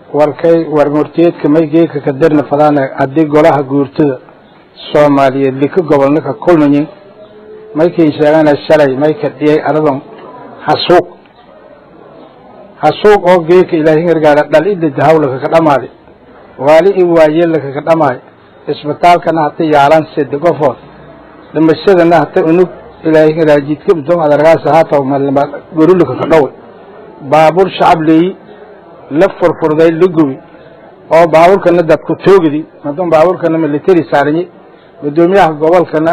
warkay warmurtiyeedka maygeeka ka darna fadaana haddii golaha guurtada soomaaliyeed lika gobolnaka kulmayin maykay sheegana shalay mayka dhiyay aradan hasuuq hasuuq oo geeka ilaahay gargaara dhal ida dahawlaka ka dhamaaday waali i waayeelaka ka dhamaay isbitaalkana hata yaalan sede qofood dhimashadana hata unug ilaahay gargaara jidka udom adargaasa haataw malma gorulaka ka dhoway baabuur shacab leeyi la furfurday la gubi oo baabuurkana dadku toogidi madun baabuurkana military saaranyi gudoomiyaha gobolkana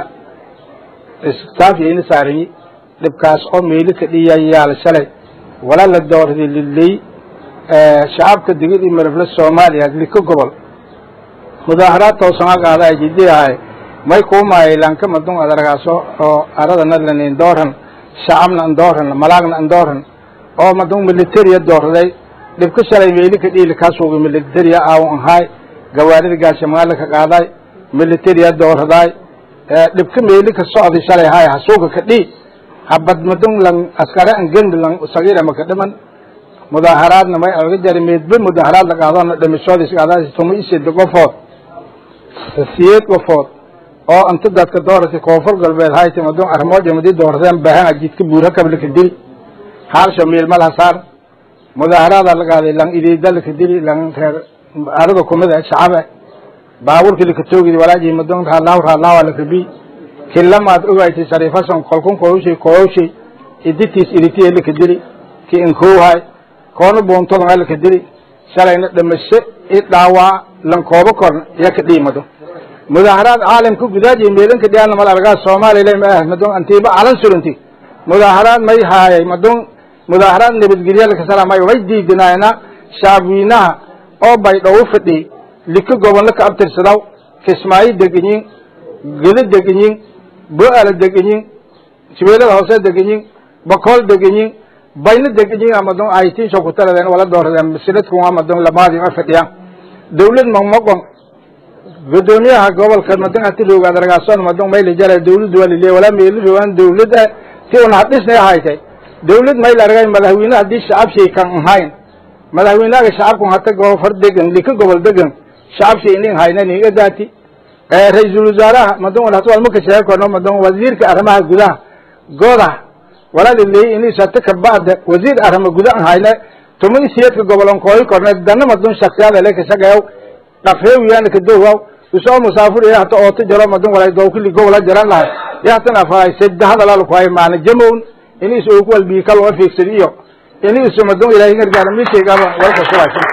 stafyayna saaranyi dhibkaas oo meeli ka dhiyayaal shalay walaa la doorday liley shacabka digid iyo marafle soomaaliya liko gobol mudaaharaad toosan qaada jidiyahay may kuumaayay lanka madun adargaaso oo aradana lanin dooran shacabna andooran malaagna andooran oo madun militariya doorday dhibka shalay meeli ka dhiili kaasuuga militariya aawan ahaay gawaarida gaashamaala ka qaaday militariya dooradaay dhibka meeli ka socday shalay haay hasuuga ka dhii habad madun lang askare an gembi lang sagiira maka dhiman mudaaharaadna may alga jari meedbe mudaaharaad la qaadona dhimishoodis qaadaas tuma isida qofood siyeed qofood oo anta dadka dooratay koonfur galbeed hayta madun armooja madi dooradeen baahan jidka buura kablaka dili haalsha miilmal hasaar mudaaharaada la qaaday lang idiida laka dili lang reer arada kumida shacabe baabuurki laka toogidi walaaji madun raalaaw raalaawa lakabi kilamaad ogaysay sariifasan kolkun koowshay koowshay iditiis iditiya laka dili ki inkowhay koona buuntodanga laka dili shalayna dhimasho i dhaawaa lankoobo korna iya ka dhiimado mudaaharaad caalamka gudaajiy meelanka dhiyaana mal argaa soomaaliya ma ah madun antiiba calan suranti mudaaharaad may haayay madun mudaaharaad nabadgelya lakasalamay way diidinaayna shacabweynaha oo bay dhow fadhi lika gobolna ka abtirsadaw kismaayo deganyin gedo deganyin bo-ala deganyin sibeelada hoose deganyin bakool deganyin bayna deganyin amadun aytinsho kutaradeen wala dooradeen masiladku amadun lamaadi a fadhiyaan dawlad mamaqon gudoomiyaha gobolka madun ati rooga adargaason madun mayla jara dawladdu waa liliya walaa meeli roogaan dawlad ah ti un hadhisnay haytay dawlad mayla argay madaxweyne haddii shacab shay kan ahayn madaxweynaga shacabku hata goofar degan lika gobol degan shacab shay inin haynan iga daati ra-iisul wasaaraha madun hat walmaka sheegi karno madun wasiirka arrimaha gudaha goda walaa liley inis hata kabacda wasiir arrima guda an hayne tuma isiyadka gobolon kooyi korne dana madun shaksiyada lekasagayaw dhafeewiyana kadowaw usoo musaafur iyo hata ooto jaro madun walay dowkili gobola jaran lahay iyo hatan afaay sedda hadalaalkuhay maana jamown inis og walbiikal waa fiigsad iyo inis madun ilaahay gargaara mishaygaaba walka sulaysan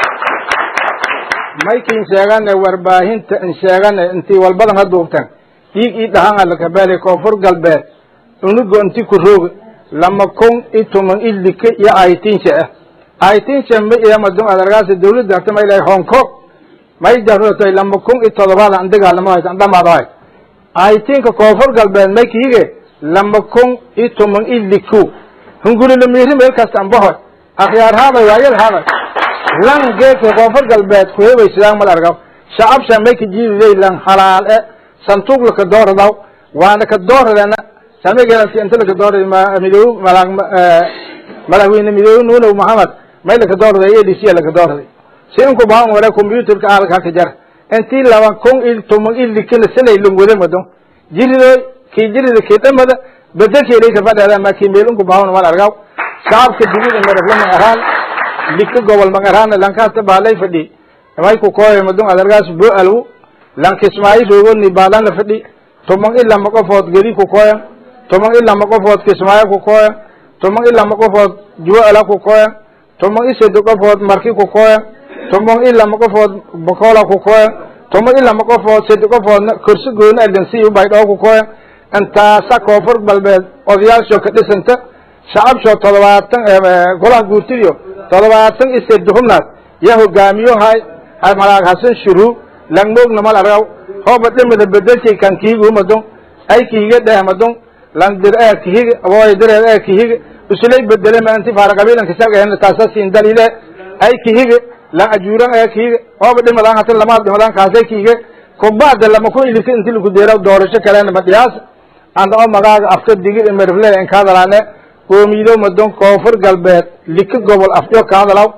maykin sheegane warbaahinta in sheegane intii walbadan ha duubteen dhiig ii dhahan alakabeelay koonfur galbeed unugo inti ku rooga lama kun i tuman i like iyo aytinsha ah aytinsha ma iya madun adargaasa dawladda hata ma ilahay hong kong may darotay lama kun i todobaad an dagaalamo hayt an dhamaado hay aytinka koonfur galbeed may kiige lama kun i tuman i liku hungulila miiri meel kasta anbahoy akhyaar haaday waayal haaday lan geedka koonfur galbeed kuhebay sidaan mal argaw shacab shamayka jiililey lan halaal e santuuq laka dooradaw waana ka dooradana samageelasi inta laka doorada midoob malaag madaxweyne midoobe nuunow maxamed may laka dooraday a d c laka dooraday si inku baan ware computerka aalka haka jar intii laba kun il tuman ilikina sanay langwada mado jiridoy kii jirida kii dhamada bedelkeeday ka fadheeda ma kii meel inku baawan mal argaw shacabka digida marafla mangaraan lika gobol mangaraan lankaasta baalay fadhi may ku kooya madun adargaas bo alwu lankismaayi roogoni baalana fadhi tuman i lama qofood gedi ku kooyan tuman i lama qofood kismaayo ku kooyan tuman i lama qofood juwo ala ku kooyan tuman i sedi qofood marki ku kooyan tuman i lama qofood bakola ku kooyan tuman i lama qofood sedi qofoodna korsi gooni alansiy baydhoo ku kooyan intaasa koonfur galbeed odayaasho ka dhisanta shacabsho todobaatan golaha guurtidiyo todobaatan i sedi hubnaas ya hogaamiyo hay malaag hasan shuruu langmoogna mal argaw hooba dhimida bedelshay kan kihigu madon ay kihiga dheh madon langdir ee kihiga aboy direed ee kihiga usulay bedele ma inti faara qabiilanka shargahena taasa siin dalile ay kihiga lang ajuuran ee kihiga hooba dhimadaan hata lamaad dhimadaan kaasay kihiga kubacda lama ku ilika inti lagu deera doorasho kalena madhiyaas anda oo magaaga afka digid imerfle in kaadalaane qoomiyido madon koonfur galbeed lika gobol afyo kaadalaw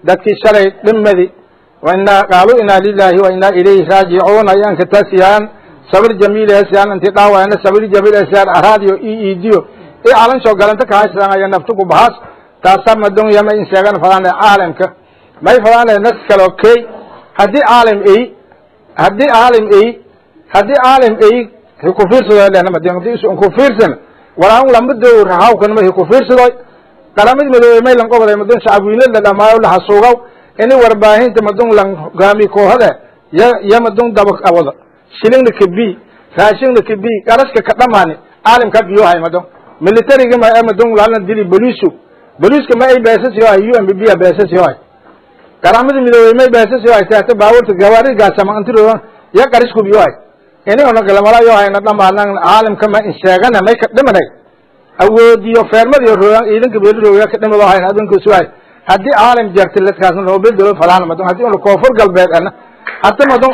dadkii shalay dhimadi wainaa qaaluu inaa lilaahi wa inaa ilayhi raajicuun ayaan ka taasiyaan sabir jamiil eesiyaan inti dhaawayna sabir jamiil eesiyaan araadiyo i iidiyo i calansoo galanta kahaysan aya naftuku bahaas taasa madunya ma in sheegan fadaan caalamka may fadaan nas kalo kay haddii caalam ay haddii caalam ay haddii caalam ay ku fiirsado lehna madin haddii isu ku fiirsan walaan lama doo rahawkan ma ku fiirsado qaramada midoobey may lan qobaday madun shacabweyne la dhamaayo la hasuugaw ini warbaahinta madun lan hogaami koohada ya ya madun daba awada shilingna kabi raashingna kabi qaraska ka dhamaani caalamka biyohay madun militariga ma madun lana dili bolisu boliska ma ay beesas yohay u m b b a beesas yohay qaramada midoobey may beesas yohay taata baaburta gawaari gaasama antiro ya qarisku biyohay ini ona galamala yohay na dhamaanan caalamka ma in sheegana may ka dhimanay awoodiyo feermadiyo rooyan ciidanka beeli rooya ka dhimado hayn adunka suwaay haddii caalam jarti ladkaasna loo bedelo falaan madun haddii una koonfur galbeed ana hadda madun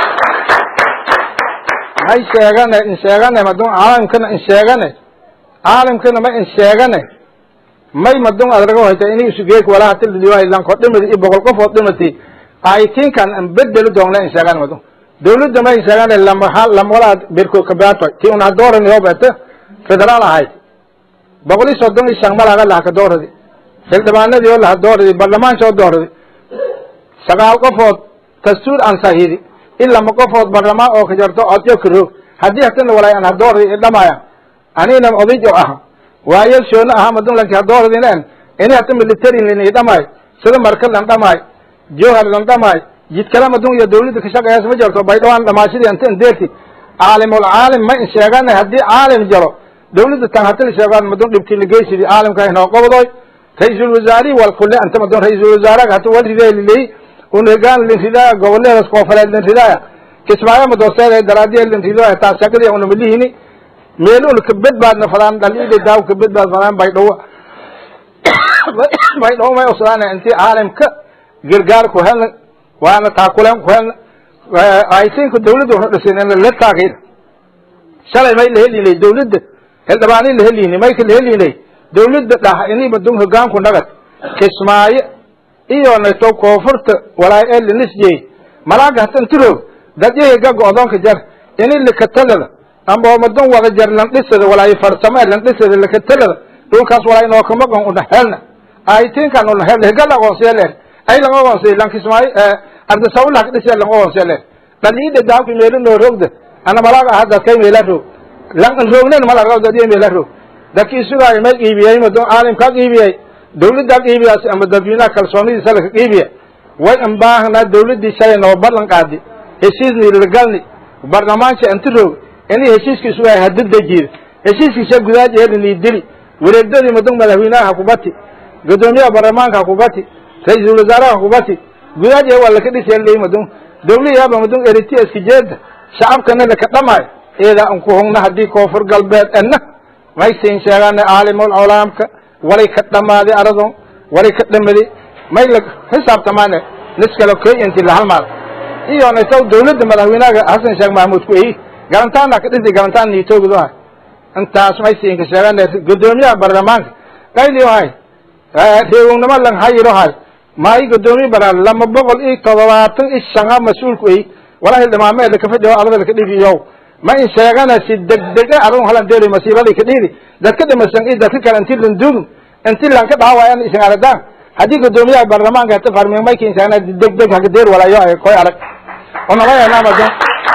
may sheegane in sheegane madun caalamkana in sheegane caalamkana ma in sheegane may madun adrago hayta ini isugeek walaa hati ladiyo lanko dhimati i boqol qofood dhimati aytinkan an bedeli doonle in sheegane madun dawladda ma in sheegane lama lamwalaa berko kabaato ti un hadooran yoobete federaal ahayd boqol iyo soddon iyo shan malaga lahaka dooradi xildhibaanadii oo laha dooradi baarlamaanka oo dooradi sagaal qofood dastuur aan sahidi in lama qofood baarlamaan oo ka jarto odyo karoog haddii hatana walaay aan hadooradi idhamaya anina oday oo aha waayel shoona aha madun lanki hadooradinen ini hata military lin idhamaay sida markal lan dhamaay johar lan dhamaay jidkala madun iyo dawladda ka shaqeeyaas ma jarto baydhawaan dhamaashadii anta indeerti caalimul caalim ma in sheegana haddii caalim jaro dawladda tan hatala sheegaan madun dhibkii lageysidi caalamka inoo qobodoy ra-iisul wasaarihi wal kulle anta madun ra-iisul wasaaraga hata wal ridee liley un hegaan lin ridaaya goboleedas koofureed lin ridaaya kismaayo madooseeda daraadiya lin ridaaya taas shaqadii una malihini meel un kabedbaadna fadaan dhaliida daaw kabedbaad fadaan baydhawo baydhawo may usadaana intii caalamka gargaar ku helna waana taakuleen ku helna aytinka dawladda una dhisin la taagayda shalay may la helinay dawladda xildhibaani la helinay mayka la helinay dawladda dhah ini madun hogaanku nagad kismaayo iyo nato koonfurta walaay ee linisjey malaaga hatan tiroog dadyahiga go-doonka jar ini likatalada amba madun wada jar landhisada walaay farsamo landhisada likatalada dhulkaas walaay nookamaqon una helna aytinkan una helna higal aqoonsiya leen ay lang aqoonsiya lan kismaayo ardasawlah ka dhisiya lang aqoonsiya leen dhaliida daawki meelo noo roogda ana malaaga aha dadkay meela roog lan roognen malaga dadiya meela roog dadkii sugaayo may qiibiyey madun caalimkaa qiibiyey dawladdaa qiibiyaas ama dadweynaha kalsoonidiisa laka qiibiya way anbaahnaa dawladdii shalay noo ballan qaadi heshiisni lagalni barlamaanka anti roog ini heshiiskii sugaayo hada dejiida heshiiskiisa gudaaj eelini dili wareegdadii madun madaxweynaha hakubati gudoomiyaha baarlamaanka hakubati ra-iisul wasaaraha hakubati gudaaj ee waa laka dhisay madun dawliyaaba madun eriti iskijeeda shacabkana laka dhamaayo eedaa an ku hogna haddii koonfur galbeed enna may siin sheegaana caalimul culaamka walay ka dhamaaday aradon walay ka dhamadi may la xisaabtamaane niskala koy inti la halmaal iyo naytaw dawladda madaxweynaha xasan sheekh mahmuud ku eyi garantaana ka dhisi garantaan niitoogidohay intaas may siinka sheegaana gudoomiyaha baarlamaanka qayliyohay reewownimo lan hayirohay maayi gudoomiye bara lama boqol iyo todobaatan iyo shanga mas-uulku eyi walahi dhimaameeda kafadhiyo adaba laka dhigiyow ma in sheegana si degdega arun halan deeri masiibadii ka dhiidi dadka dhimasan iyo dadka kale inti lan dugin inti lan ka dhaawaayan isan aradaan haddii gudoomiyaha baarlamaanka hata farmiyo may kin sheegana degdeg haka deer walaayo ay koy arag onamayanamado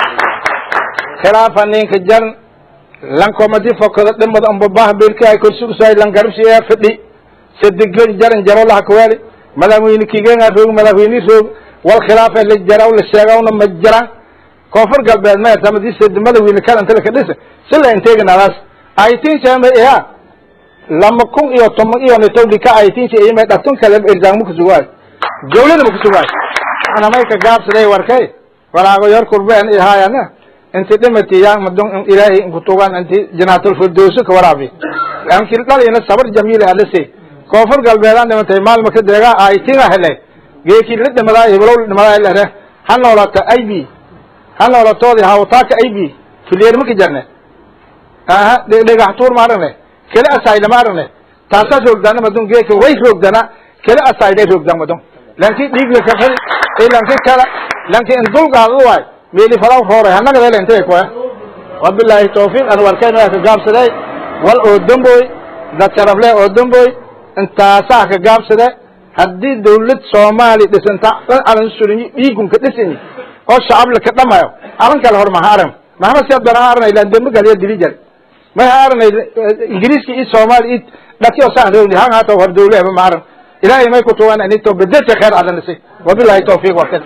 khilaafa ninka jan lankomadi fokada dhimada ambabah bilka ay korsugsay lan garabsiya fidhi sadiglan jaran jaro laha kawaali madaxweyne kigenga roog madaxweyne roog wal khilaafa la jaraw la sheegawna ma jiraan koonfur galbeed ma ertamadised madaxweyne kalanta laka dhisa sila inteeganadaas aytinsama iya lama kun iyo toban iyo nitowdika aytinsa iyama dhatun kale irzaang ma kusugaay dawlada ma kusugaay anamay ka gaabsaday warkay walaago yor kurbeen ihaayana inti dhimati yaa madun ilaahay inkutugan inti janaatul firdowsi ka waraabi ankil dhalina sabar jamiila alase koonfur galbeedaan dhimatay maalma ka deegaa aytinga hele geekii la dhimadaa heblow la dhimadaa lere ha noolata ib ha noolatoodi hawtaaka ib fileer maka jarne aha dhagaxtuur ma aragne kele asayda ma aragne taasaa roogdaana madun geeka way roogdana kele asayday roogdaan madun lanki dhiig lakafadi iyo lanki kala lanki in dulgaadad waay meeli falaw roore hanaga dele intay koya wabilaahi tawfiiq an warkeen waa ka gaabsaday wal oo damboy dad sharafle oo damboy intaasaa ka gaabsade haddii dawlad soomaali dhisanta dhan alan surinyi dhiigunka dhisanyi oo shacab laka dhamayo aran kale hor maha aran maxamed siad baan aranay lan dembe galiya dili jar may ha aranay ingiriiska iyo soomaali iyo dhaki oo saan rewni han hata hor dawlehba ma aran ilaahay may kutuwan anito bedesha kheer adanisi wabilahi tawfiiq warkan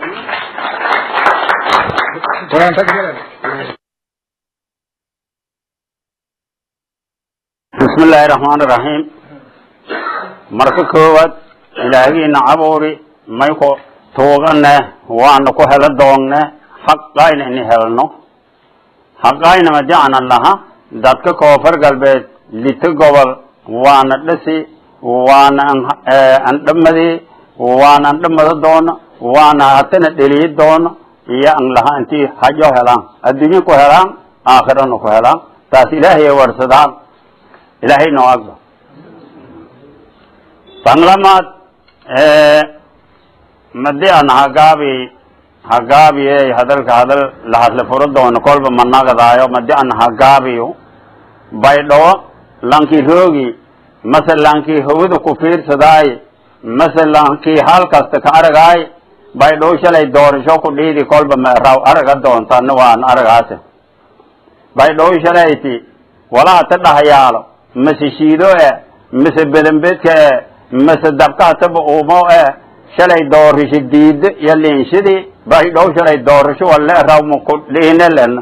bismi illaahi raxmaan iraxiim marka koowaad ilaahigiina abuuri may ku tuugane waana ku helo doonne xaqayna ini helno xaqayna madicana laha dadka koonfur galbeed lito gobol waana dhisi waana andhamadi waana andhamado doono waana hatana dheliyi doono iyo an laha intii hajo helaan adduunye ku helaan aakhirana ku helaan taas ilaahay warsadaan ilaahay noo agba tanlamaad madi an hagaabi hagaabiye hadalka hadal lahadle furo doono kolba managadaayo madi an hagaabiyo baydhawo lanki roogi mase lanki hawada ku fiirsadaay mase lanki hal kasta ka aragaay baydhawo shalay doorasho ku dhiidi kolba maraw araga doontana waan aragaase baydhawo shalayti walaa ta dhahayaalo mase shiido e mase bedenbedka e mase dabkaataba uumo e shalay doorisho diida iyo liinshidii baydhow shalay doorasho wale rawma ku dhiine lena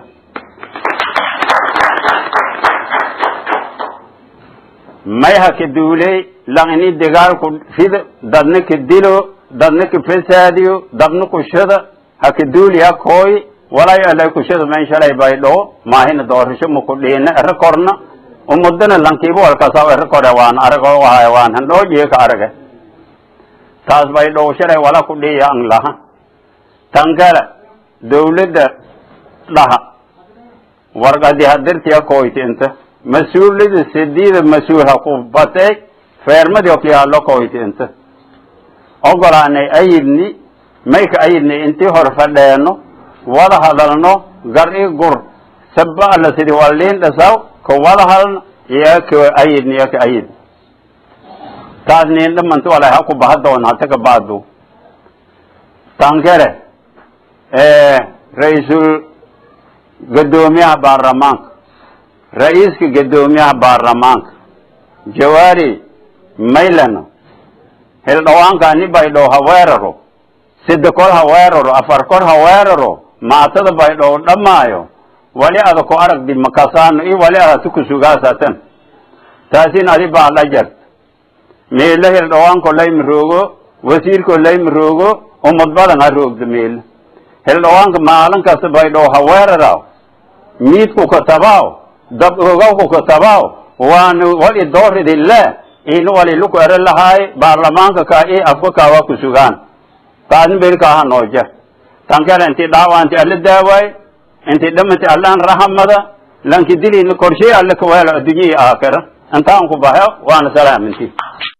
may ha ka duuley lang ini dagaalku rido dadna ka dilo dadna ka fasaadiyo dabna kushada ha ka duuli ha kooy walay alay kushada men shalay baydhow maahina doorasho ma ku dhiine ere korna umudana lankiiba walkasaw ere kore waan arago wahay waan handhoojiye ka arage taas baydhow shalay wala ku dhiya ang laha tan kale dawladda dhaha warqadi hadirtiya koyti inta mas-uulada sidiida mas-uul ha ku batay feermadi okyaalo koyti inta ogolaanay ayidni mayka ayidni intii hor fadheeno wada hadalno gar i gur saba alla sidi waliin dhasaw ka wada hadalno iyo ka ayidni iyo ka ayid taas nin dhamanta walay ha ku baha doona hata ka baadu tankere ra-iisul gadoomiyaha baarlamaanka ra-iiska gadoomiyaha baarlamaanka jawaari maylano hildhawaanka ni baydhow ha weeraro sida kor ha weeraro afar kor ha weeraro maatada baydhow dhammaayo wali ada ku aragdi makasaano i wali adati kusugaasatan taasin adi baa la jart meelo hildhawaanko layma roogo wasiirko layma roogo umad badan ha roogda meelo hildhawaanka maalin kasta baydhow ha weeraraw miidku katabaaw dab ogawku katabaaw waana wali dooridi le ina wali luku ere lahaay baarlamaanka ka i afka kawa kusugaan taasni berikaaha nooja tankele inti dhaawa inti alla daawaay inti dhamanti allaan rahamada lanki dilina korshay alle kaweelo addunya iyo aakhira intaan ku bahe waana salaaminti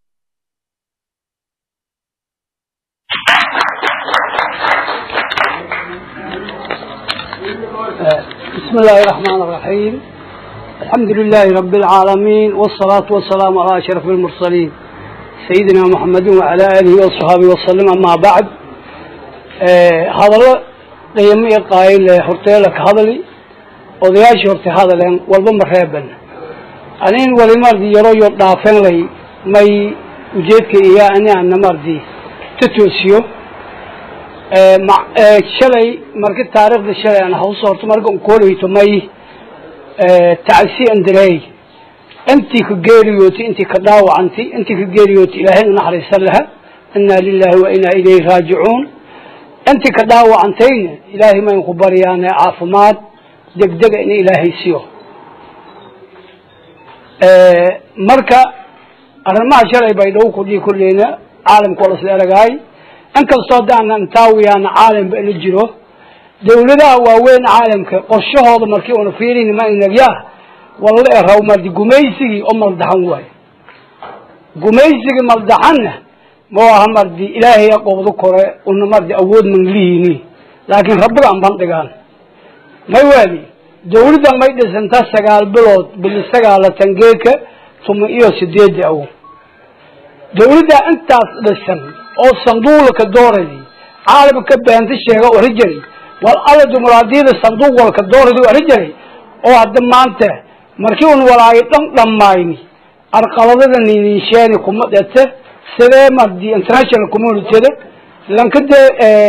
بسم الله الرحمن الرحيم الحمد لله رب العالمين والصلاة والسلام على أشرف المرسلين سيدنا محمد وعلى آله وصحبه وسلم أما بعد هذا قيمي قائل هرتيلك هذا لي odayaashii horta hadaleen walba ma reeban anin wali mardi yaro yo dhaafan lay may ujeedka iyo ani ana mardi ta toosiyo shalay marka taariikhda shalay aan hawso horta marka unkooleyto may tacsi andareey intii ka geeriyooti intii ka dhaawacanti intii ka geeriyooti ilaahay naxariisan laha inaa lilahi wa inaa ilayhi raajicuun intii ka dhaawacantayna ilaahay mayn ku baryaane caafimaad degdega in ilaahay siyo marka arrimaha shalay bay dhow kudhii kulleyna caalamka waa lasla eragaay inkastoo haddaana intaawiyaana caalamka ila jiro dawladaha waaweyn caalamka qorshahooda markii una fiirin ma inagyaa walla eraw mardi gumaysigii oo maldaxan waayo gumaysigii maldaxanna ma aha mardi ilaahaya qobdo kore una mardi awood manglihini laakiin rabbiga an bandhigaan may waali dawladda may dhisanta sagaal bilood bili sagaalatan geeka tuma iyo sideedi awo dawladda intaas dhisan oo sanduuqlaka dooradi caalamka beenta sheega ori jiray wal alla dumuraadiyada sanduuq walka dooradi ori jiray oo hadda maanta markii un walaayo dhan dhammayni arqaladada ninisheeni kuma dhete sidee mardi international communityda lankade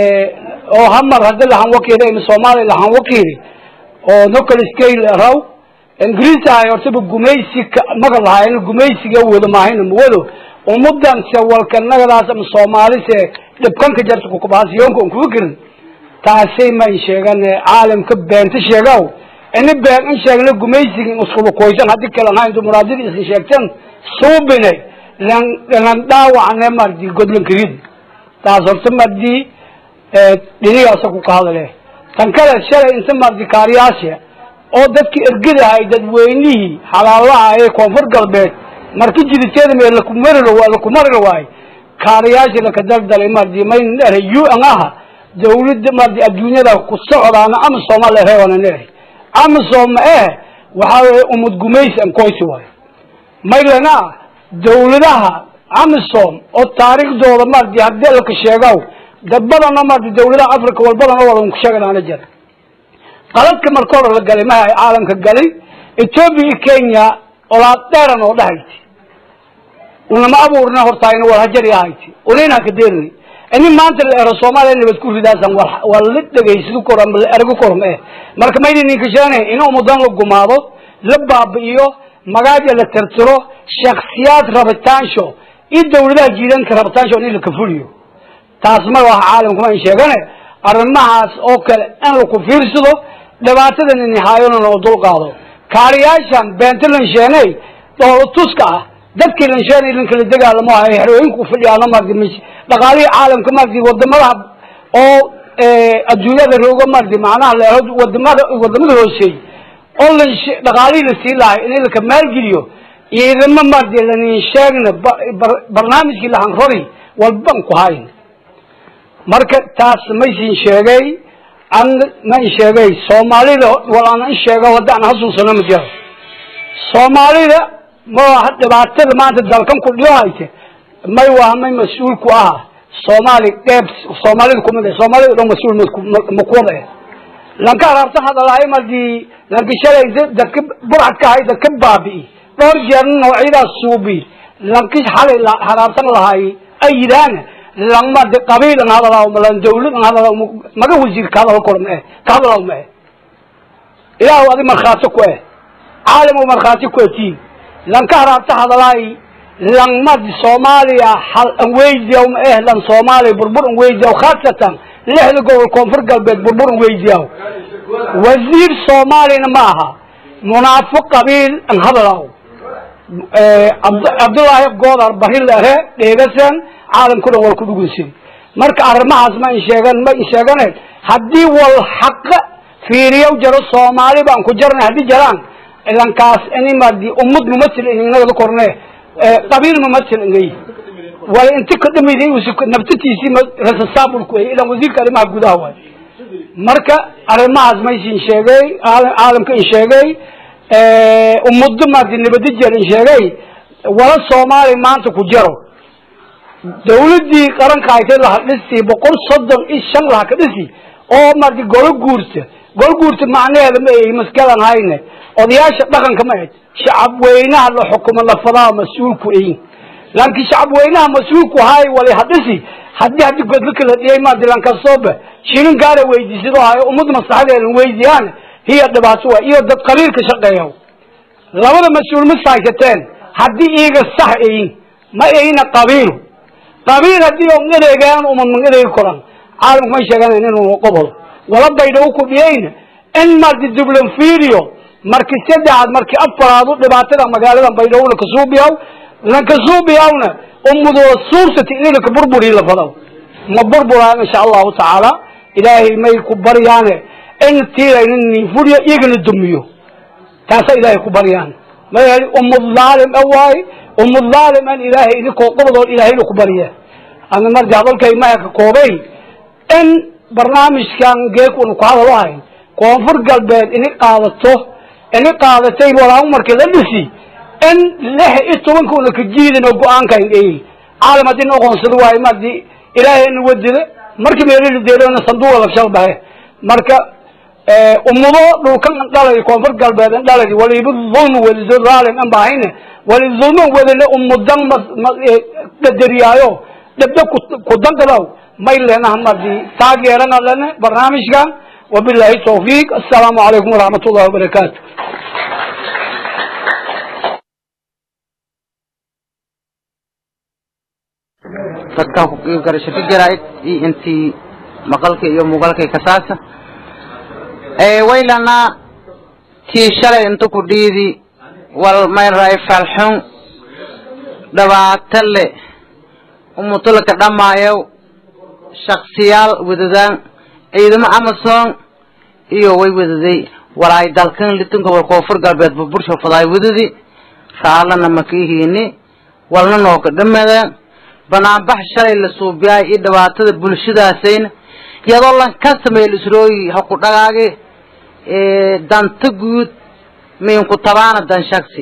oo hamar hadda lahan wakiili ima soomaaliya lahan wakiili oo nocal scale raw ingiriis ahay hortaba gumaysi maga lahayn gumaysiga wado maahayna mawado ummadan se walka nagadaas ama soomaalise dhibkanka jarta kukabaasiyoonka on kuga gerin taasay ma in sheegane caalamka beenta sheegaw ini been in sheegna gumaysiga in iskuba koysan haddii kalan hayn dumuraadida isin sheegteen suubine lan lan dhaawacne mardi godlankarid taas horta mardi dhinigaasa ku ka hadale tan kale shalay inta mardi kaariyaasha oo dadki ergadahay dadweynihii xalaalaha ee koonfur galbeed marki jiditeeda mee lakumari lakumari waayo kaariyaasha laka daldalay mardi mayn dhere u an aha dawladda mardi adduunyada ku socdaana ama soomaalia reebana nere ama sooma eh waxaa weye umad gumaysi an koysi waayo maylana dawladaha amisom oo taariikhdooda mardi haddii laka sheegaw dad badana mardi dawladaha africa walbadana wadan ku sheeganaana jira qaladka marka hore la galay maha caalamka galay ethoopia iyo kenya olaad dheeran oo dhahayti unama abuurna hortaayna war hajari ahayti unayn haka deerni ini maanta la ero soomaaliya nabad ku ridaasan waa la dhegaysid kor ama la ergo korom eh marka mayna ninka sheeganayn in umudan la gumaado la baabi'iyo magaaja la tirtiro shaksiyaad rabitaansho iyo dawladaha jiidanka rabitaansho in la kafuliyo taas ma aha caalamkuma in sheegane arrimahaas oo kale in laku fiirsado dhibaatada ninihaayona loo dulqaado kaariyaashan beenta lansheeney dhoolo tuska ah dadkii lansheenay lankala dagaalamo ahay xerooyinku fadhiyaano mardi m dhaqaalihii caalamka mardi wadamadaha oo adduunyada roogo mardi macnaha leeho wadamada wadamada hooseey oo lan dhaqaalihii lasii lahay in laka maalgeliyo ciidamo mardi lanin sheegna barnaamijkii lahan rori walban ku hayn marka taas maysin sheegay an ma in sheegay soomaalida wal aan in sheego hadda aan hasuusano ma jiro soomaalida ma dhibaatada maanta dalkan ku dhiyo hayte may waa may mas-uul ku aha soomaali dheeb soomaalida kumid eh soomaalida dhan mas-uul ma kuwada eh lanka haraabtan hadalahay mardi lanka shalay dadka burcad ka hay dadka baabi'i dhowr jeerna noocyadaas suubi lanki xalay haraabtan lahay ay yidhaahna langma de qabiil an hadalaaw malan dawlad an hadalaaw maga wasiir ka hadal kor ma eh ka hadalaaw ma eh ilaahu adi markhaati ku eh caalam markhaati ku tii lanka haraabta hadalaay langmad soomaaliya hal an weydiyaw ma eh lan soomaaliya burbur an weydiyaw khaasatan lixda gobol koonfur galbeed burbur an weydiyaw wasiir soomaaliyana ma aha munaafiq qabiil an hadalaaw cabdullaahi goodar barilere dheegasan caalamku dhan wal ku dhugunsin marka arrimahaas ma in sheegan ma in sheeganen haddii wal xaqa fiiriyow jaro soomaali baan ku jarnay haddii jaraan ilankaas ini madi ummad mumatil inagada korne qabiil mumatil ingay wala inti ka dhamiday nabtatiisii rasasaabulku ilan wasiirka arrimaha gudaha waay marka arrimahaas maysin sheegay caalamka in sheegay ummado madi nabadi jer in sheegay wala soomaali maanta ku jaro dawladii qaranka haytay laha dhisi boqol soddon iyo shan laha ka dhisi oo mardi golo guurta golo guurta macnaheeda ma ay maskalan hayne odayaasha dhaqanka ma ahed shacab weynaha la xukumo lafadaa mas-uulku ayin laakiin shacab weynaha mas-uulku hay wali ha dhisi haddii haddii godlaka la dhiyay mardi lankasooba shilin gaara weydiisado hayo ummad maslaxadeedan weydiyaan hiya dhibaato waa iyo dad qabiilka shaqeeya labada mas-uul ma saysateen haddii iyaga sax ayin ma ayna qabiil qabiil haddii on adeegaan uma man adeegi koran caalamku may sheeganayn inuu qobol wala baydhaw ku dhiyayna in mardi dublan fiiriyo marki saddexaad marki afaraad u dhibaatada magaalada baydhaw lakasuubiyaw lankasuubiyawna ummadoo suursati in laka burburi lafadaw ma burburaan insha allahu tacaala ilaahay may ku baryaane in tiirayna ninfuriyo iyagana dumiyo taasa ilaahay ku baryaan ma ummad dhaalim a waaye ummad dhaalim an ilaahay idinkoo qobodood ilaahayna ku barya ana marja hadalkay maya ka koobay in barnaamijkan geek una ku hadal ahay koonfur galbeed ini qaadato ini qaadatay walaa markii la dhisi in lix iyo tobanka una ka jiidin oo go-aanka indheey caalam haddii na aqoonsado waayo madi ilaahay ina wadida markii meelili deelona sanduuqa lagshal bahe marka umudo dhulkan dhalay koonfur galbeed in dhalay waliba dulmi welido raalin an bahayne wali dulmi wedile umudan qadariyaayo dhabda ku danqadaw may leenaha madi taageerana lene barnaamijkan wabillahi tawfiiq assalaamu calaykum waraxmat ullahi wabarakaatu dadka garasho ka jaraa'id iyo intii maqalka iyo muuqaalkay kasaasa waylana tii shalay inta ku dhiidi wal mayray falxun dhibaato le umutulka dhamaayow shaksiyaal wadadaan ciidamo amazon iyo way wadaday walaay dalkan litunka wal koonfur galbeed burbursha fadaay wadadi raalana makihiini walna nooka dhamadaan banaanbax shalay la suubiyaay iyo dhibaatada bulshadaasayna iyadoo lan ka sameeyay isrooyi ha ku dhagaage danta guud miinku tabaana dan shaksi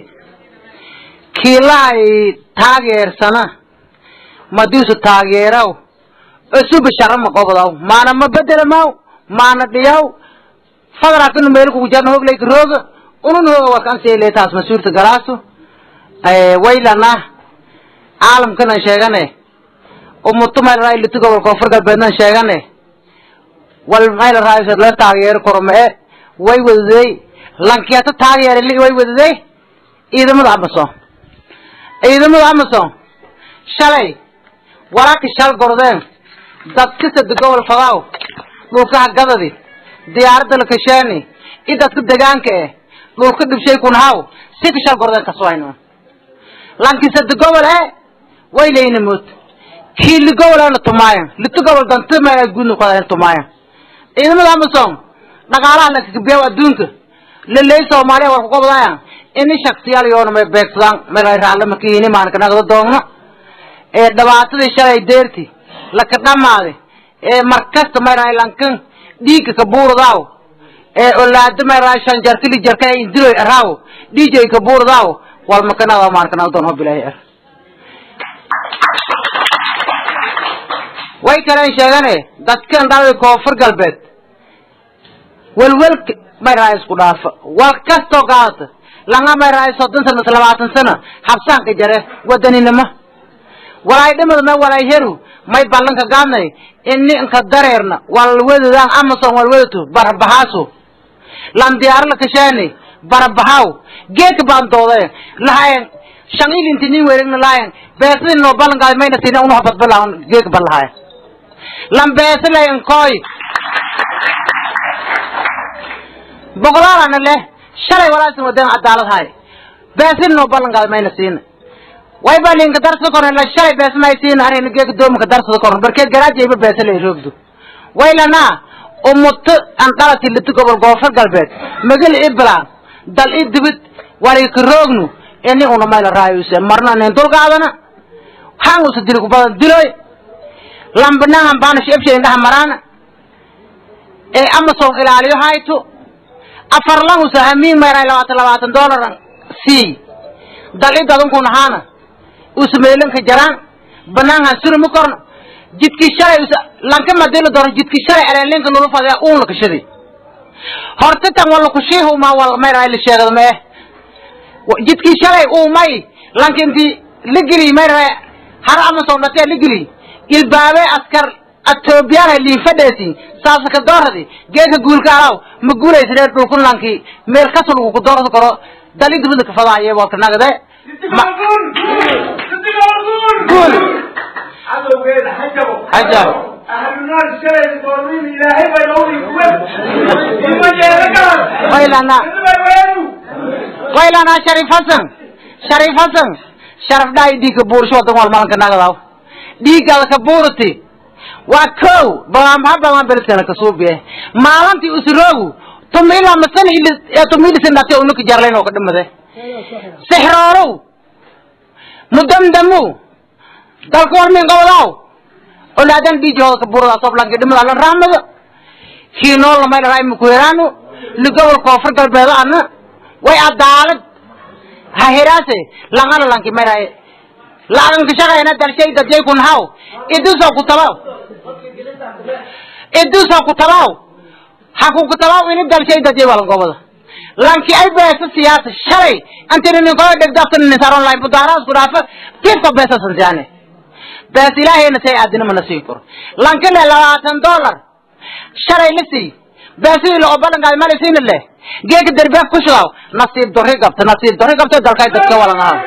kiilahay taageersana madiisu taageeraw cusuba sharama qobdaw maana ma bedelamaw maana dhiyaw fadrakinu meel kugu jarna hogleyka rooga unun hooga warkansiile taas mas-uulta galaaso waylana caalamkanan sheegane umutu mayl raa litu gobol koonfur galbeednan sheegane wal mayl raa la taageero kormee way wadaday lankeeta taageere li way wadaday ciidamada amazon ciidamada amazon shalay waraki shal gordeen dadka sada gobol fadaaw dhulkaha gadadi diyaaradda lakasheeni i dadka degaanka eh dhulka dhibshay kun haw si ka shal gordeen kaswayno lanki sada gobol e way leyna mood kii li gobolana tumaayan litu gobol danta ma gudna kuhadayn tumaayan ciidamada amazon dhaqaalaha lakakabiyaw adduunka laley soomaaliya war kugobdaya ini shaksiyaal yoona may beegsadaan meelay raalle makihini maanka nagda doogno ee dhibaatadii shalay deerti laka dhamaade ee markasta mayraay lankan dhiigga kabuurdaaw ee olaado mayraay shanjarkili jarka indiloy araaw dhiijay kabuurdaaw wal makanada maanka nagda doon hobilahi er way kaleen sheegane dadkan dhalay koonfur galbeed welwelka mayraay isku dhaafa wal kastoo qaadata langa mayraay soddon sano mise labaatan sano habsaanka jare wadaninimo walaay dhimada me walaay heru may ballanka gaadnay ini inka dareerna wal wedadaan amazon wal wedato barabahaaso lan diyaaro la kashaani barabahaw geedka baan doodee lahayen shan ilinti nin weregna lahayen beesadii noo ballan gaaday mayna siina unuha badbalahan geedka ban lahayen lan beesa layen koy boqolaalana leh shalay walaasin wadeen cadaalad hay beesin noo ballan gaaday mayna siina way ba linka darsada korn la shalay bees may siina arina geeka doomanka darsada korn barkeed garaajayba beesa lay roogdo waylana umuto an dhalati liti gobol goofar galbeed magal ibla dal i dibid wali ka roognu ini una mayla raayuse marna nen dulgaadana hangusa dilku badan diloy lambanahan baana shebshe indhaha maraana ee amazon ilaaliyo hayto afar langusa hamiin mayray labaatan labaatan dollar sii dal i dadunkun ahaana usmeelinka jaraan banaanhan suruma korno jidkii shalay lanka madilo doono jidkii shalay eleenlinka nula fadaya uun la kashaday horta tan wala kushiihuma wal mayray la sheegado mee jidkii shalay uumay lanka inti la geliy mayray har amazon dhatee la geliy ilbaabe askar atoobiyaan liin fadheesi saasa ka dooradi geeka guulka alaw ma guulaysadee dhulkun lanki meel kasul ku doorada karo dali dibada ka fadaaye walka nagade guul hajab waylana waylana sharif hasan sharif hasan sharaf dhaay dhiigka buursho wadan wal malanka nagadaw dhiiggaada ka buurati waa kow bamaha bamaan beledkana kasuubiye maalintii usroogu tumila masan tumilisan dhate unuka jarlayn oo ka dhimade sixroorow mudamdamu dalka war min qabadaaw olaadan dhiijooda ka burada soblanka dhimada la raamada kiinoo lamay dharaa imakuheraano ligobol koonfur galbeedo ana way adaalad ha heraase langana lanki mayraye laaganka shaqayna dalshay dadjay kun haw idusoo ku tabaw idusoo ku tabaw ha ku ku tabaw ini dalshay dadjay walan gobada lanki ay beesa siyaasa shalay antini ninkoo dhegdaftan nisaron lay budaaraas ku dhaafa tiifka beesa sansiyaane bees ilaahayna say aadina mana siin karo lanki le labaatan dollar shalay la sii beesidii la obalankaay mala siina leh geeka derbeek ku shudaw nasiib dorri gabta nasiib dorri gabta dalkay dadka walan haa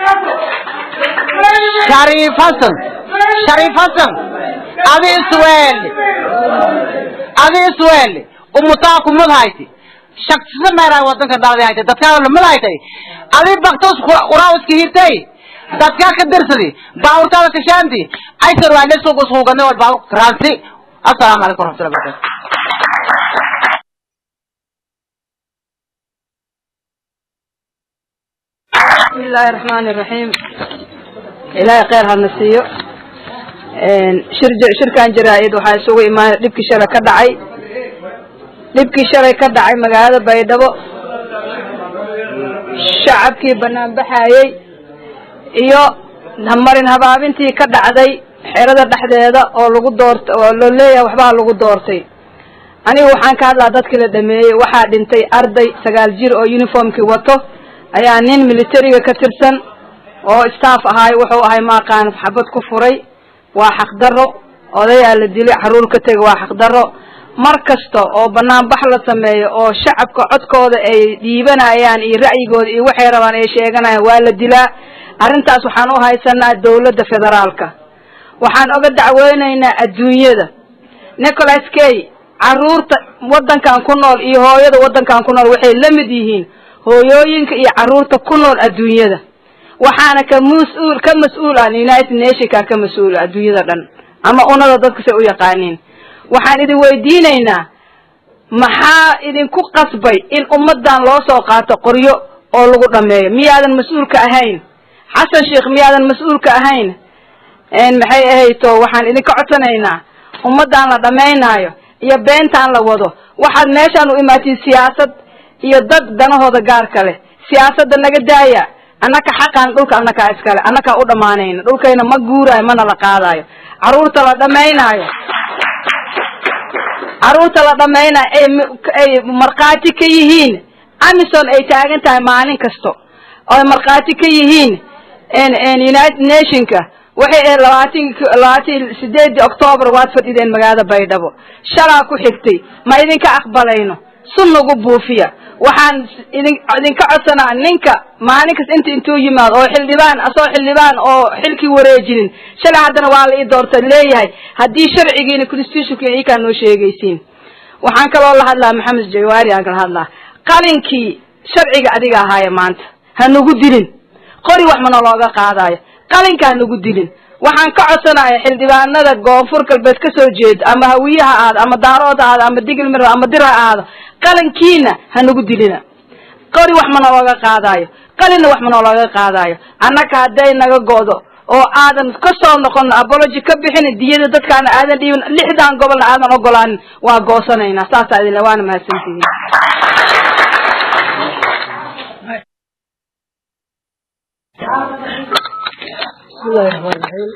shariif hasan shariif hasan adi isweeli adi isweeli umutaa kumad hayti shaksisa meeraa wadanka dhaladi haytay dadkaa lamid haytay adi baktos uraawiska hirtay dadkaa ka dirsadi baawurtaada kashaanti aysar waa lesuq ushuugane wal baawur karaansi assalaamu calaykum waraxmatullahi barakatu بسم الله الرحمن الرحيم إلهي خير هالنسيو شرج شركان جرائد waxaa isugu imaan dhibkii shalay ka dhacay dhibkii shalay ka dhacay magaalada baydhabo shacabkii banaan baxayey iyo marin habaabintii ka dhacday xerada dhexdeeda oo lagu doorta oo loo leeyahay waxbaa lagu doortay anigu waxaan ka hadlaa dadkii la dhameeyey waxaa dhintay arday sagaal jir oo uniformkii wato ayaa nin militariga ka tirsan oo staff ahaay wuxuu ahay maaqaan xabad ku furay waa xaqdarro odayaa la dilay xaruur ka tegay waa xaqdarro mar kasta oo banaanbax la sameeyo oo shacabka codkooda ay dhiibanayaan iyo ra'yigooda iyo waxay rabaan ay sheeganayaan waa la dilaa arrintaas waxaan u haysanaa dawladda federaalka waxaan oga dacweynaynaa adduunyada nicholas kay carruurta waddankan ku nool iyo hooyada waddankan ku nool waxay la mid yihiin hooyooyinka iyo carruurta ku nool adduunyada waxaana ka mas-uul ka mas-uul ah united nationka ka mas-uula adduunyada dhan ama unada dadka say u yaqaaniin waxaan idin weydiinaynaa maxaa idinku qasbay in ummadan loo soo qaato qoryo oo lagu dhameeyo miyaadan mas-uulka ahayn xasan sheekh miyaadan mas-uulka ahayn maxay ahayto waxaan idinka codsanaynaa ummadan la dhamaynaayo iyo beentaan la wado waxaad meeshaan u imaatiin siyaasad iyo dad danahooda gaarka leh siyaasadda naga daaya annaka xaqaan dhulka annakaa iskale annakaa u dhammaanayna dhulkayna ma guuraayo mana la qaadaayo carruurta la dhamaynaayo carruurta la dhamaynaayo ay ay markhaati ka yihiin amison ay taagan tahay maalin kasto oy markhaati ka yihiin united nationka waxay ahayd labaatan labaatan sideedii octoobar waad fadhideen magaalada baydhabo shalaa ku xigtay ma idinka aqbalayno sun nagu buufiya waxaan idin idinka codsanaa ninka maalin kasta inta intuu yimaado oo xildhibaan asoo xildhibaan oo xilkii wareejinin shalay haddana waa la ii doorta leeyahay haddii sharcigiina constitutionkiina ikaa noo sheegaysiin waxaan kaloo la hadlaa maxamed jawaari aan kala hadlaa qalinkii sharciga adiga ahaaya maanta ha nagu dilin qori wax mana looga qaadaayo qalinka ha nagu dilin waxaan ka codsanaya xildhibaanada koonfur galbeed ka soo jeeda ama hawiye ha ahaado ama daarood ha ahaado ama digilmir ama dir ha ahaado qalinkiina ha nagu dilina qori wax mana looga qaadaayo qalinna wax mana looga qaadaayo annaka hadday naga go'do oo aadan ka soo noqon apology ka bixin diyada dadkaana aadan dhiibin lixdan gobolna aadan ogolaanin waa goosanaynaa saasaa idinle waana mahadsantihiin bismillahi raxmaan raxiim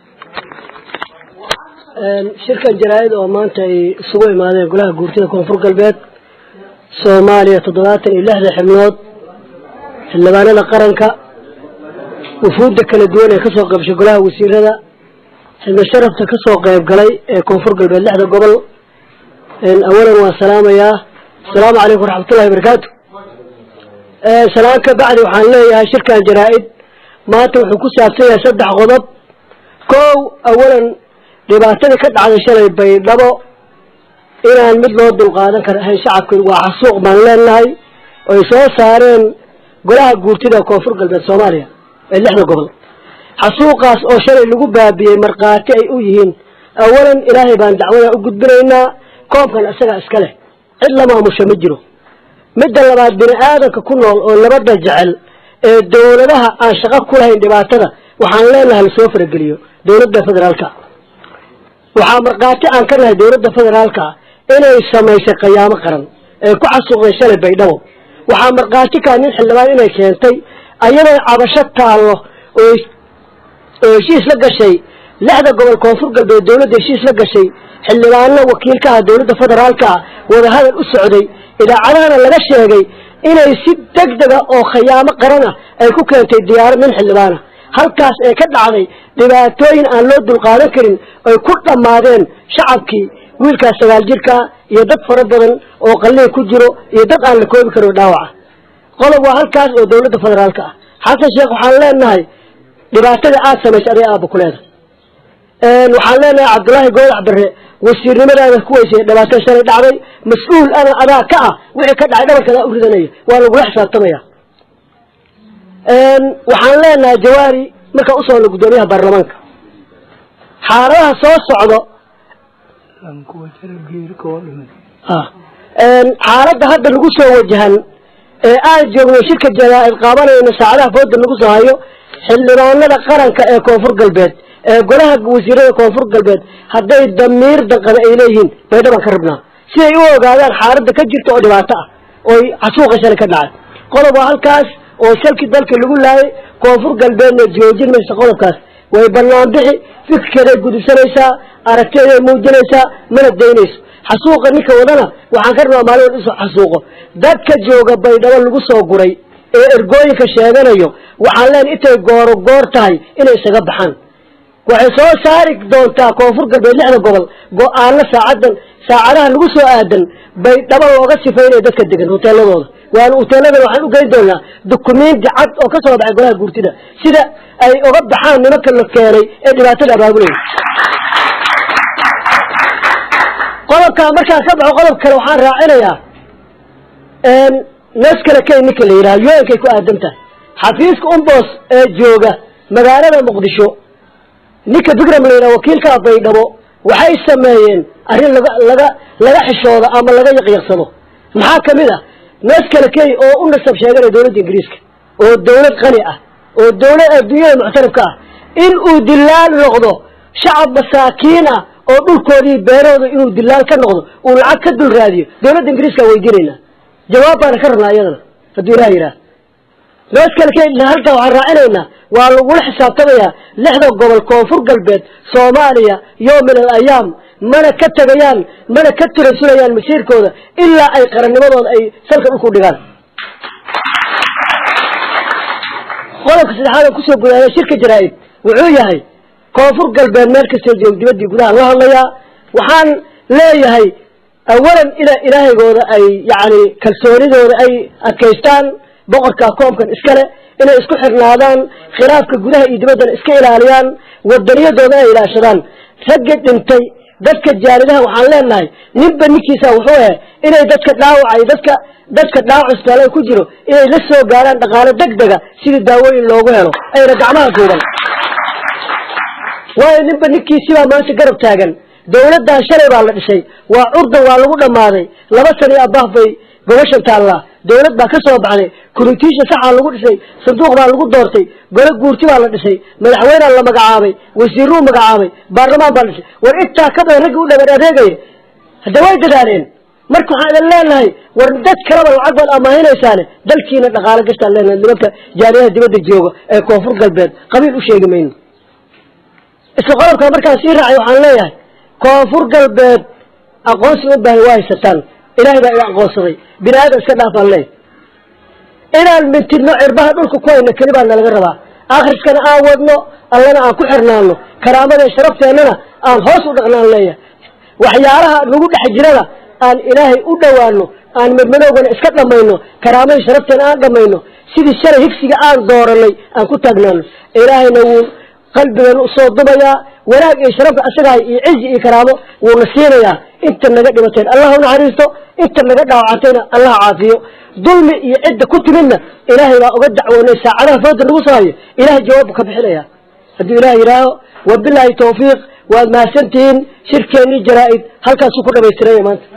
shirkan jaraa-id oo maanta ay isugu imaadeen golaha guurtida koonfur galbeed soomaaliya toddobaatan iyo lixda xibnood xildhibaanada qaranka wufuudda kala duwan ee kasoo qaybshay golaha wasiirada xibno sharafta kasoo qayb galay ee koonfur galbeed lixda gobol awalan waan salaamayaa asalaamu calaykum waraxmatullahi wabarakaatu salaan ka bacdi waxaan leeyahay shirkan jaraa-id maanta wuxuu ku saabsan yahay saddex qodob kow awalan dhibaatadii ka dhacday shalay baydhabo inaan mid loo dulqaadan kara ahayn shacabka waa xasuuq baan leenahay oy soo saareen golaha guurtida koonfur galbeed soomaaliya ee lixda gobol xasuuqaas oo shalay lagu baabiyey markhaati ay u yihiin awalan ilaahay baan dacwada u gudbinaynaa koobkan isagaa iska leh cid la maamusha ma jiro midda labaad bini aadanka ku nool oo nabadda jecel ee dawladaha aan shaqo ku lahayn dhibaatada waxaan leenahay lasoo farageliyo dawladda federaalka waxaa markhaati aan ka nahay dowladda federaalka inay samaysay qayaamo qaran ee ku xasuuqday shalay baydhabo waxaa markhaati kaa nin xildhibaan inay keentay ayadoo cabasho taallo oo oo heshiis la gashay lixda gobol koonfur galbeed dowladda heshiis la gashay xildhibaano wakiilka ah dowladda federaalka ah wadahadal u socday idaacadahana laga sheegay inay si deg dega oo khayaamo qaran ah ay ku keentay diyaarad nin xildhibaana halkaas ee ka dhacday dhibaatooyin aan loo dulqaadan karin ay ku dhammaadeen shacabkii wiilkaas sagaal jirkaa iyo dad fara badan oo qalliin ku jiro iyo dad aan la koobi karin dhaawaca qodob waa halkaas oo dowladda federaalka ah xasan sheekh waxaan leenahay dhibaatada aada samaysay aday aaba ku leedahay waxaan leenahay cabdullaahi goodax barre wasiirnimadaada ku weysay dhibaato shalay dhacday mas-uul ana adaa ka ah wixii ka dhacay dhabarkadaa u ridanaya waa lagula xisaabtamaya waxaan leenahay jawaari markaa usoo hadla guddoomiyaha baarlamaanka xaaladaha soo socdo xaaladda hadda lagu soo wajahan ee aan joogno shirka jaraa-id qaabanayno saacadaha fooda lagu soo hayo xildhibaanada qaranka ee koonfur galbeed ee golaha wasiirada koonfur galbeed hadday damiir danqada ay leeyihiin baydhabaan ka rabnaa si ay u ogaadaan xaaladda ka jirta oo dhibaato ah ooy xasuuqa shalay ka dhacay qodob waa halkaas oo shalkii dalka lagu laayay koonfur galbeedna joojin maysa qodobkaas way banaan bixi fikirkeeday gudubsanaysaa aragteeday muujinaysaa mana daynayso xasuuqa ninka wadana waxaan ka rabnaa maalin isu xasuuqo dadka jooga baydhabo lagu soo guray ee ergooyinka sheeganayo waxaan leen intay gooro goor tahay inay isaga baxaan waxay soo saari doontaa koonfur galbeed lixda gobol go-aano saacadan saacadaha lagu soo aadan baydhabo looga sifaynaya dadka degan hoteeladooda waana hoteeladan waxaan u geyn doonaa dukumenti cad oo ka soo baxay golaha guurtida sida ay uga baxaan nimanka la keenay ee dhibaatada abaabulaya qodobkaa markaan ka baxo qodob kale waxaan raacinayaa nees kale key ninka la yidhaha yo-ankay ku aadan tahay xafiiska umbos ee jooga magaalada muqdisho ninka bigram la yidhaha wakiilkaa baydhabo waxay sameeyeen arrin laga laga laga xishooda ama laga yaqyaqsado maxaa kamid ah nees kale key oo u nasab sheeganaya dowladda ingiriiska oo dawlad qani ah oo dawlad adduunyada muctarifka ah in uu dilaal noqdo shacab masaakiin ah oo dhulkoodii beerahooda inuu dilaal ka noqdo uu lacag ka dul raadiyo dawladda ingiriiska weydiinaynaa jawaab baana ka rabnaa iyadana hadduu ilaha yidhaah nees kale key halkaa waxaan raacinaynaa waa lagula xisaabtamayaa lixda gobol koonfur galbeed soomaaliya yowm min al ayaam mana ka tegayaan mana ka tirasulayaan masiirkooda ilaa ay qarannimadooda ay salka dhulku dhigaan qodobka saddexaad oo kusoo gudaaya shirka jaraa-id wuxuu yahay koonfur galbeed meel kastoo joog dibaddii gudaha la hadlayaa waxaan leeyahay awalan ina ilaahaygooda ay yacni kalsoonidooda ay adkaystaan boqorka koomkan iskale inay isku xirnaadaan khilaafka gudaha iyo dibaddana iska ilaaliyaan wadaniyadooda ay ilaashadaan ragga dhintay dadka jaalidaha waxaan leenahay ninba ninkiisa wuxuu ahe inay dadka dhaawacay dadka dadka dhaawac isbitaala ku jiro inay la soo gaaraan dhaqaalo deg dega sidii daawooyin loogu helo ayna gacmaha duuban waayo ninba ninkiisibaa maanta garab taagan dawladdan shalay baa la dhisay waa curdan waa lagu dhammaaday laba sano iyo abaaf bay gobashan taallaa dawlad baa ka soo baxday kuritiisha saxaa lagu dhisay sanduuq baa lagu doortay golo guurti baa la dhisay madaxweynea la magacaabay wasiiruu magacaabay baarlamaan baa la dhisay war intaa ka badan raggii u dhaban adeegaya hadda way dadaaleen marka waxaan idin leenahay war dad kaleba lacag baad amaahinaysaane dalkiina dhaqaalo gastaan leenahay nimanka jaariyaha dibadda jooga ee koonfur galbeed qabiil u sheegi mayno isla qodobkaa markaan sii raacay waxaan leeyahay koonfur galbeed aqoonsi u baahan waa haysataan ilahay baa ina aqoonsaday bini aadam iska dhaafaan leey inaan mintidno cirbaha dhulka ku hayno keli baa nalaga rabaa akhriskana aan wadno allana aan ku xirnaano karaamada sharafteenana aan hoos u dhaqnaan leeyahay waxyaalaha nagu dhex jirana aan ilaahay u dhowaano aan madmadowgana iska dhamayno karaamadii sharafteena aan dhamayno sidii shalay higsiga aan dooranay aan ku taagnaano ilaahayna wuu qalbigan usoo dumayaa wanaag iyo sharafka asagahay iyo cizi iyo karaamo wuuna siinayaa inta naga dhibateen allah unaxariisto inta naga dhaawacantayna allah caafiyo dulmi iyo cidda ku timidna ilaahay baa uga dacwoonay saacadaha fooda nagu soo hayo ilahay jawaabbu ka bixinaya hadduu ilaah yidhaaho wabilaahi tawfiiq waad mahadsantihiin shirkeennii jaraa-id halkaasuu ku dhamaystiranya maanta